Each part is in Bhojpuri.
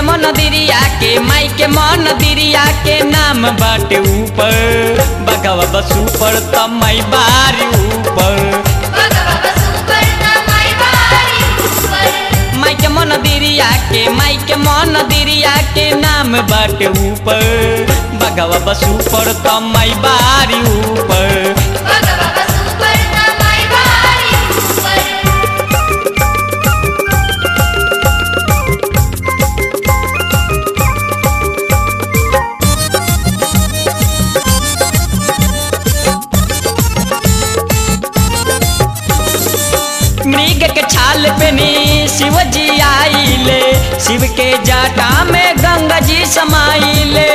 मन दिरिया के माई के मन दिरिया के नाम बाटे ऊपर बगवा बस ऊपर त माई बारी ऊपर भगवा बसूपर ना माई बारी ऊपर माई के मन दिरिया के माई के मन दिरिया के नाम बाटे ऊपर बगवा बस ऊपर त माई बारी ऊपर भगवा बसूपर ना माई बारी ऊपर मृग के छाल पे नी शिव जी आइले शिव के जाटा में गंगा जी समाइले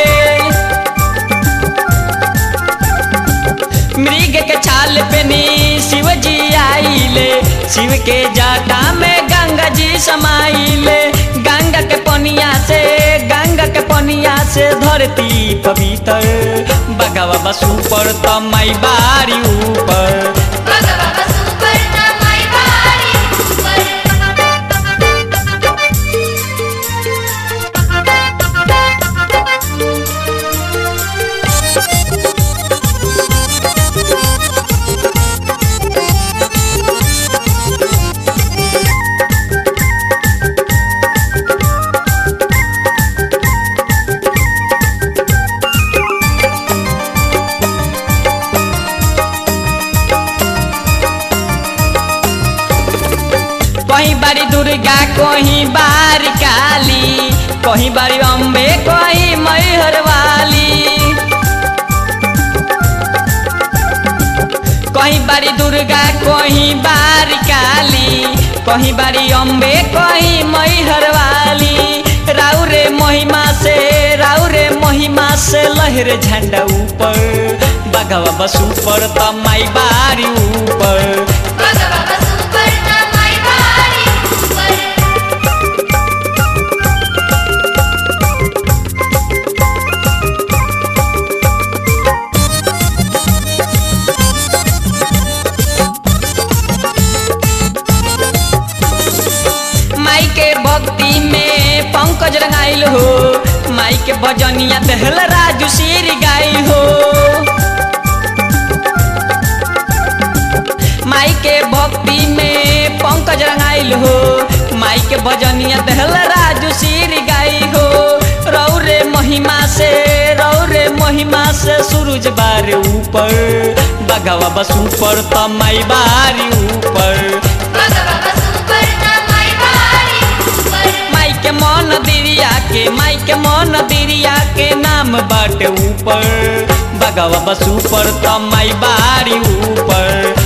मृग के छाल पे नी शिव जी आइले शिव के जाटा में गंगा जी समाइले गंगा के पनिया से गंगा के पनिया से धरती पवित्र बगवा बस ऊपर त माई बारी ऊपर भगवा बसूपर ना माई बारी ऊपर कहीं बारी दुर्गा कहीं बार काली कहीं बारी अम्बे कहीं मैहर वाली कहीं बारी दुर्गा कहीं बार काली कहीं बारी अम्बे कहीं मैहर वाली राउ रे महिमा से राउ रे महिमा से लहर झंडा ऊपर बगवा बस ऊपर त माई बारी ऊपर भगवा बसूपर ना माई बारी ऊपर माई के भक्ति में पंकज रंगाइल हो माई के भजनिया दहल राजू शेर गाइल हो माई के भक्ति में पंकज रंगाइल हो माई के भजनिया दहल राजू शेर गाई हो रौ रे महिमा से रौ रे महिमा से सूरज बार ऊपर बगवा बस ऊपर त माई बारी ऊपर भगवा बसूपर ना माई बारी ऊपर माई के मन दिरिया के माई के मन दिरिया के नाम बाटे ऊपर बगवा बस ऊपर त माई बारी ऊपर